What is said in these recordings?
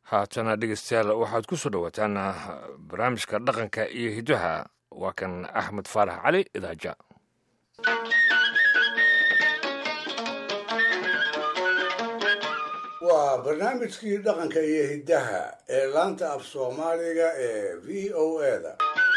haatana dhegeystayaal waxaad ku soo dhowaataan barnaamijka dhaqanka iyo hiddaha waa kan axmed faarax cali idaaja waa barnaamijkii dhaqanka iyo hiddaha ee laanta af soomaaliga ee v o eda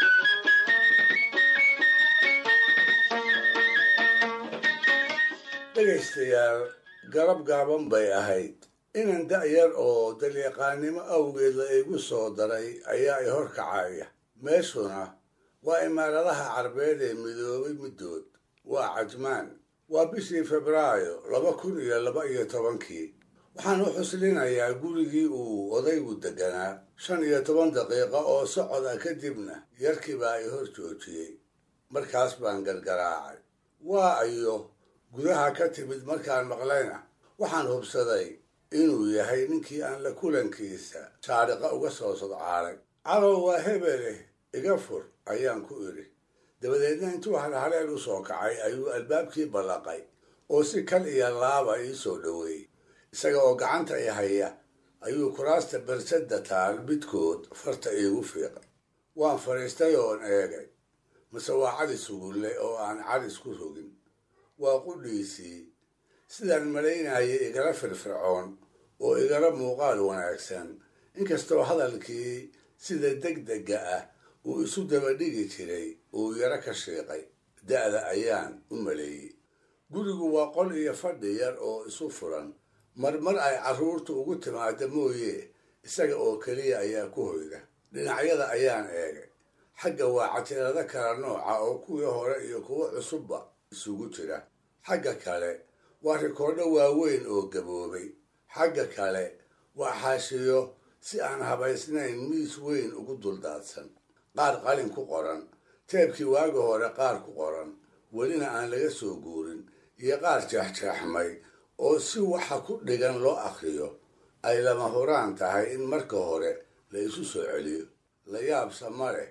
dhegaystayaal garab gaaban bay ahayd inan da'yar oo dalyaqaannimo awgeed la igu soo daray ayaa i hor kacaya meeshuna waa imaaradaha carbeed ee midoobay middood waa cajmaan waa bishii febraayo laba kun iyo laba iyo tobankii waxaan u xuslinayaa gurigii uu odaygu deganaa shan iyo toban daqiiqo oo socod ah kadibna yarkii baa i hor joojiyey markaas baan gargaraacay waa ayo gudaha ka timid markaan maqlayna waxaan hubsaday inuu yahay ninkii aan la kulankiisa saariqa uga soo sodcaalay calow waa hebeleh iga fur ayaan ku idhi dabadeedna intuu halhaleel u soo kacay ayuu albaabkii ballaqay oo si kal iyo laaba ii soo dhoweeyey isaga oo gacanta i haya ayuu kuraasta bersadda taal midkood farta iigu fiiqay waan fadhiistay oon eegay mase waa cali sugulle oo aan calis ku rogin waa qudhiisii sidaan malaynayay igala firfircoon oo igala muuqaal wanaagsan inkastoo hadalkii sida degdega ah uu isu dabadhigi jiray uu yaro ka shiiqay da'da ayaan u maleeyey gurigu waa qol iyo fadhi yar oo isu furan marmar ay carruurtu ugu timaada mooye isaga oo keliya ayaa ku hoyda dhinacyada ayaan eegay xagga waa catirado kala nooca oo kuwii hore iyo kuwo cusubba isugu jira xagga kale waa rikoodho waaweyn oo gaboobay xagga kale waa xaashiyo si aan habaysnayn miis weyn ugu duldaadsan qaar qalin ku qoran teebkii waagi hore qaar ku qoran welina aan laga soo guurin iyo qaar jeexjeexmay oo si waxa ku dhigan loo akhriyo ay lama huraan tahay in marka hore la isu soo celiyo la yaabsa ma leh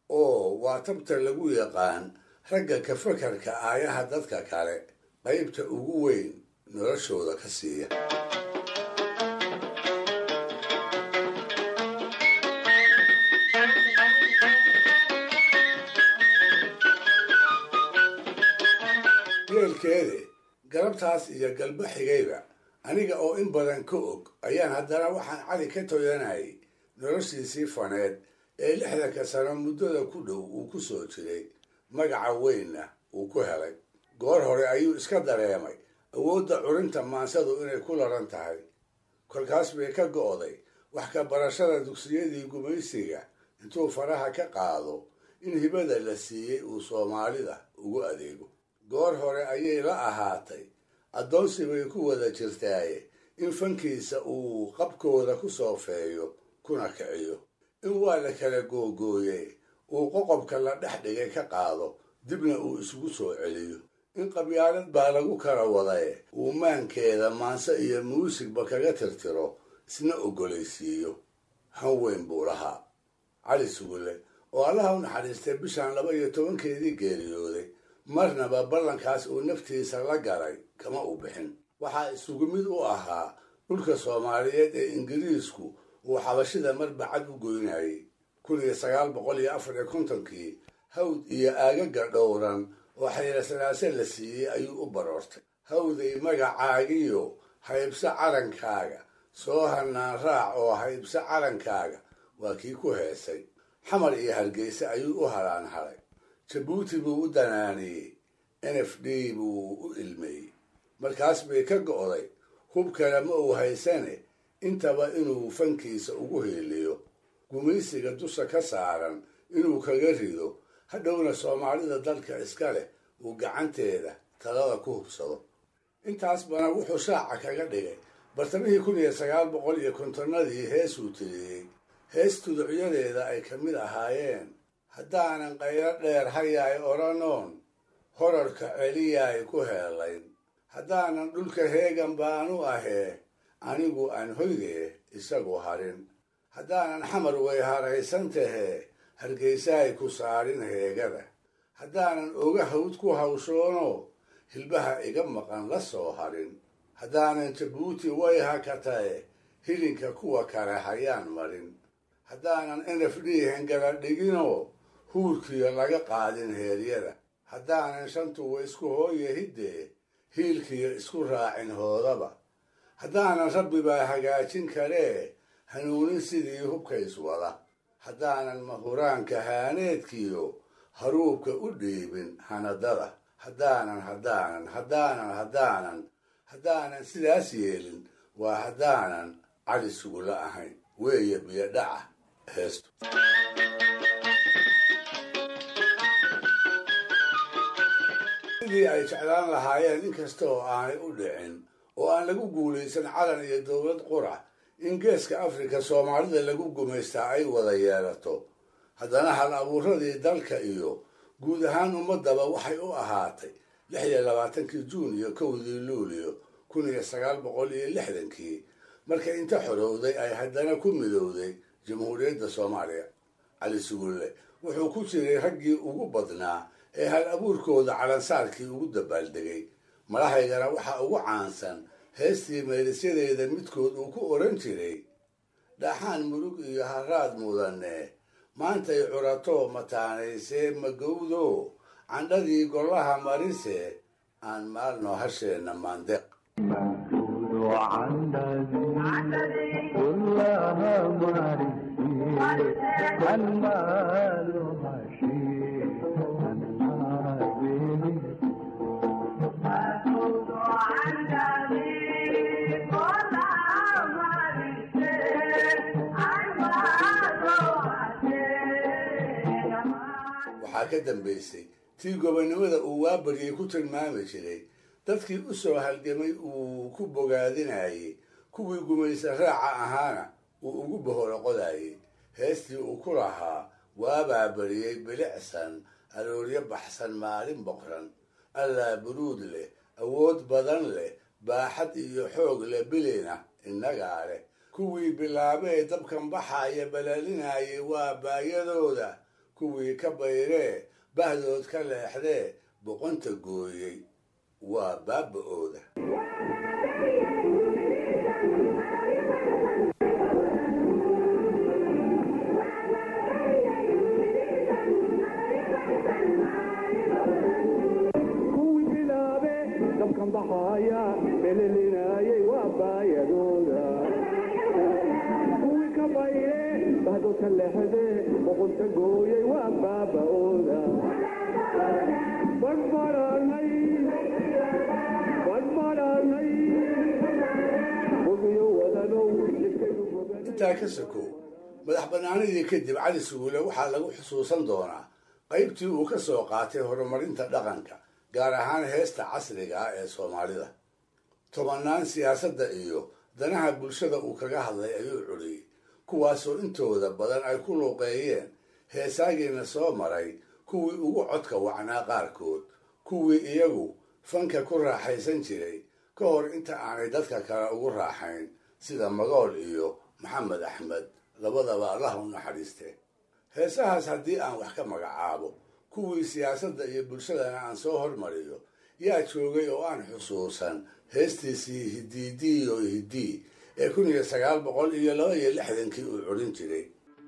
oo waa tabta lagu yaqaan ragga ka fakarka aayaha dadka kale qaybta ugu weyn noloshooda ka siiya yeelkeede galabtaas iyo galba xigayba aniga oo in badan ka og ayaan haddana waxaan cali ka toyanayay noloshiisii faneed ee lixdanka sano muddada ku dhow uu ku soo jiray magaca weynna uu ku helay goor hore ayuu iska dareemay awoodda curinta maansadu inay ku laran tahay kolkaas bay ka go'day wax ka barashada dugsiyadii gumaysiga intuu faraha ka qaado in hibada la siiyey uu soomaalida ugu adeego goor hore ayay la ahaatay addoonsi bay ku wada jirtaaye in fankiisa uu qabkooda ku soofeeyo kuna kiciyo in waa la kala googooye uu qoqobka la dhex dhigay ka qaado dibna uu isugu soo celiyo in qabyaalad baa lagu kala wadaye uu maankeeda maanse iyo muusigba kaga tirtiro isna ogolaysiiyo han weyn buu lahaa cali sugulle oo allaha u naxariistay bishan laba iyo tobankeedii geeriyooday marnaba ballankaas uu naftiisa la galay kama u bixin waxaa isugu mid u ahaa dhulka soomaaliyeed ee ingiriisku uu xabashida marbacad u goynayay kun iyo sagaal boqol iyo afar iyo kontonkii hawd iyo aagaga dhowran oo xaylasanaase la siiyey ayuu u baroortay hawday magacaagiyo haybso calankaaga soo hanaan raac oo haybso calankaaga waa kii ku heesay xamar iyo hargeysa ayuu u halaan halay jabuuti buu u danaaniyey n f d buu u ilmeeyey markaas bay ka go'day hub kale ma uu haysane intaba inuu fankiisa ugu hiiliyo gumaysiga dusha ka saaran inuu kaga rido hadhowna soomaalida dalka iska leh uu gacanteeda talada ku hubsado intaas bana wuxuu shaaca kaga dhigay bartamihii kun iyo sagaal boqol iyo kontonnadii heesuu tiriyey hees tuducyadeeda ay ka mid ahaayeen haddaanan qaylo dheer hayaay odhanoon horarka celiyaay ku heelayn haddaanan dhulka heegan baanu ahee anigu aan hoydee isagu harin haddaanan xamar way haraysan tahee hargeysaay ku saarin heegada haddaanan oga hawd ku hawshoono hilbaha iga maqan la soo harin haddaanan jabuuti way hakatae hilinka kuwa kale hayaan marin haddaanan nf d hengala dhiginoo huurkiyo laga qaadin heeryada haddaanan shantuwa isku hooye hiddee hiilkiyo isku raacin hoodaba haddaanan rabbibaa hagaajin karee hanuunin sidii hubka iswada haddaanan mahuraanka haaneedkiyo haruubka u dhiibin hanadada haddaanan haddaanan haddaanan haddaanan haddaanan sidaas yeelin waa haddaanan cali sugula ahayn weeye biyo dhaca heestu sidii ay jeclaan lahaayeen inkasta oo aanay u dhicin oo aan lagu guulaysan calan iyo dowlad qura in geeska afrika soomaalida lagu gumaystaa ay wada yeelato haddana hal abuuradii dalka iyo guud ahaan ummadaba waxay u ahaatay lix iyo labaatankii juun iyo kowdii luulio kun iyo sagaal boqol iyo lixdankii marka inta xorowday ay haddana ku midowday jamhuuriyadda soomaaliya cali sugulle wuxuu ku jiray raggii ugu badnaa ee hal abuurkooda calansaarkii ugu dabaaldegay madahaygana waxaa ugu caansan heestii meelisyadeeda midkood uu ku odhan jiray dhaxaan murug iyo haraad mudane maantay curatoo mataanaysee magowdo candhadii gollaha marise aan maalno hasheenna maandeeq waxaa ka dambaysay tii gobonnimada uu waabaryay ku tilmaami jiray dadkii u soo halgamay uu ku bogaadinayey kuwii gumaysa raaca ahaana uu ugu boholoqodayey heestii uu ku lahaa waabaa bariyey bilicsan arooryo baxsan maalin boqran allaa buruud leh awood badan leh baaxad iyo xoog leh bilina innagaa leh kuwii bilaabee dabkan baxaaya balaalinayay waa baayadooda kuwii ka bayree bahdood ka leexdee boqonta gooyey waa baaba-ooda kuwii bilaabe dabkan baxaaya belelinaayay waa baayadooda kuwii ka bayre bahdood ka leexde boqonta gooyay waa baaba-ooda badhbadhanay badhbadhanay bogiyo wadanow jidkaynu boganay intaa ka sokow madax bannaanidii kadib cali suguule waxaa lagu xusuusan doonaa qaybtii uu ka soo qaatay horumarinta dhaqanka gaar ahaan heesta casriga ah ee soomaalida tobannaan siyaasadda iyo danaha bulshada uu kaga hadlay ayuu culiyey kuwaasoo intooda badan ay ku luuqeeyeen heesaagiina soo maray kuwii ugu codka wacnaa qaarkood kuwii iyagu fanka ku raaxaysan jiray ka hor inta aanay dadka kale ugu raaxayn sida magool iyo maxamed axmed labadaba allah u naxariiste heesahaas haddii aan wax ka magacaabo kuwii siyaasadda iyo bulshadana aan soo hormariyo yaa joogay oo aan xusuusan heestiisii hidiidiyo hidii ee kun iyo sagaal boqol iyo laba iyo lixdankii uu curin jiray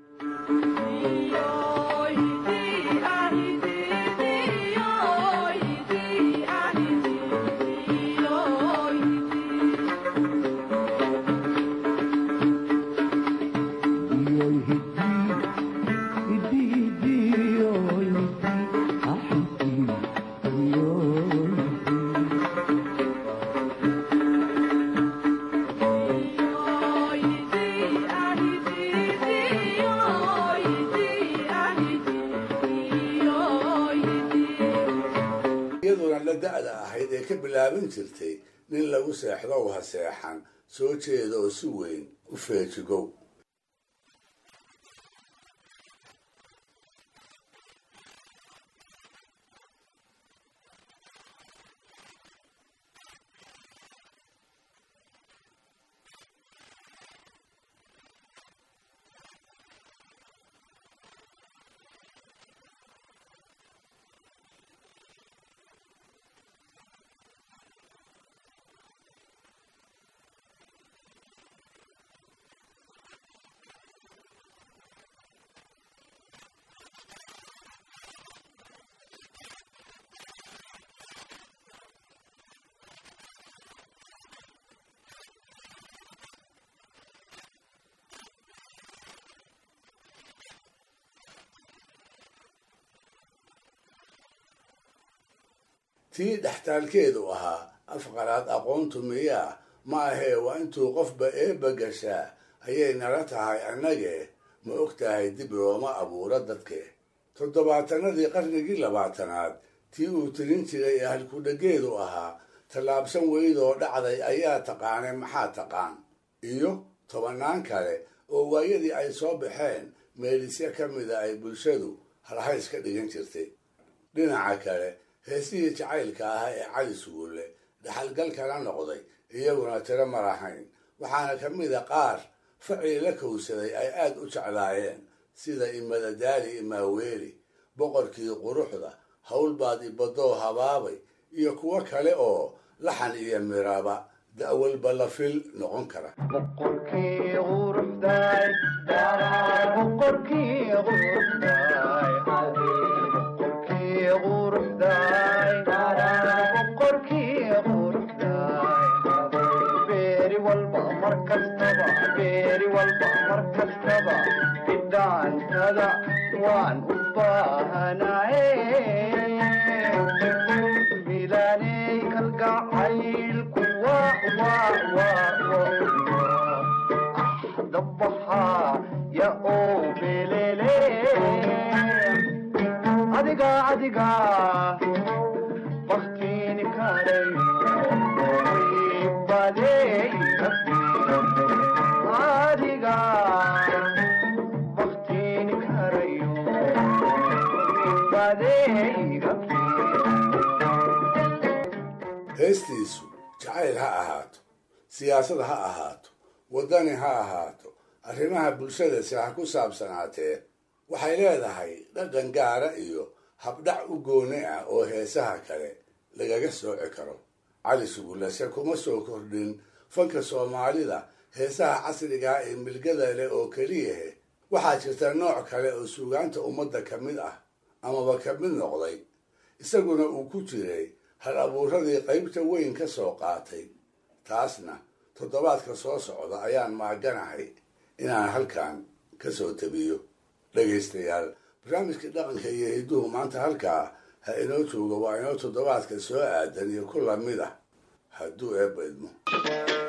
iyaduna la da-da ahayd ee ka bilaaban jirtay nin lagu seexdow ha seexan soo jeeda oo si weyn u feejigow tii dhextaalkeedu ahaa afqaraad aqoontu miyaa ma ahee waa intuu qofba eebba gashaa ayay nala tahay annage ma og tahay dib looma abuuro dadke toddobaatanadii qarnigii labaatanaad tii uu tirin jiray ee halkudhageedu ahaa tallaabsan weydoo dhacday ayaa taqaanay maxaa taqaan iyo tobannaan kale oo waayadii ay soo baxeen meelisya ka mida ay bulshadu halhays ka dhigan jirtay dhinaca kale heesihii jacaylka ahaa ee cali sugulle dhaxalgalkana noqday iyaguna tiro ma lahayn waxaana ka mida qaar facii la kowsaday ay aad u jeclaayeen sida imadadaali imaaweeli boqorkii quruxda howlbaad ibadoo habaabay iyo kuwo kale oo laxan iyo miraba da'walba la fil noqon kara waan u baahanaye milaaney kalgacaylku dabaxaa ya oo belele adiga adiga baktiini karay badey adiga baktiini karayo badeyga heestiisu jacayl ha ahaato siyaasad ha ahaato waddani ha ahaato arrimaha bulshadasi ha ku saabsanaatee waxay leedahay dhaqan gaara iyo habdhac u gooni ah oo heesaha kale lagaga sooci karo cali sugulase kuma soo kordhin fanka soomaalida heesaha casrigaa ee milgada leh oo keliyahe waxaa jirta nooc kale oo suugaanta ummadda ka mid ah amaba ka mid noqday isaguna uu ku jiray hal abuuradii qaybta weyn ka soo qaatay taasna toddobaadka soo socda ayaan maaganahay inaan halkan ka soo tabiyo dhegaystayaal barnaamijkii dhaqanka iyo hidduhu maanta halkaa ha inoo joogo waa inoo toddobaadka soo aadan iyo ku lamid ah hadduu eebba idmo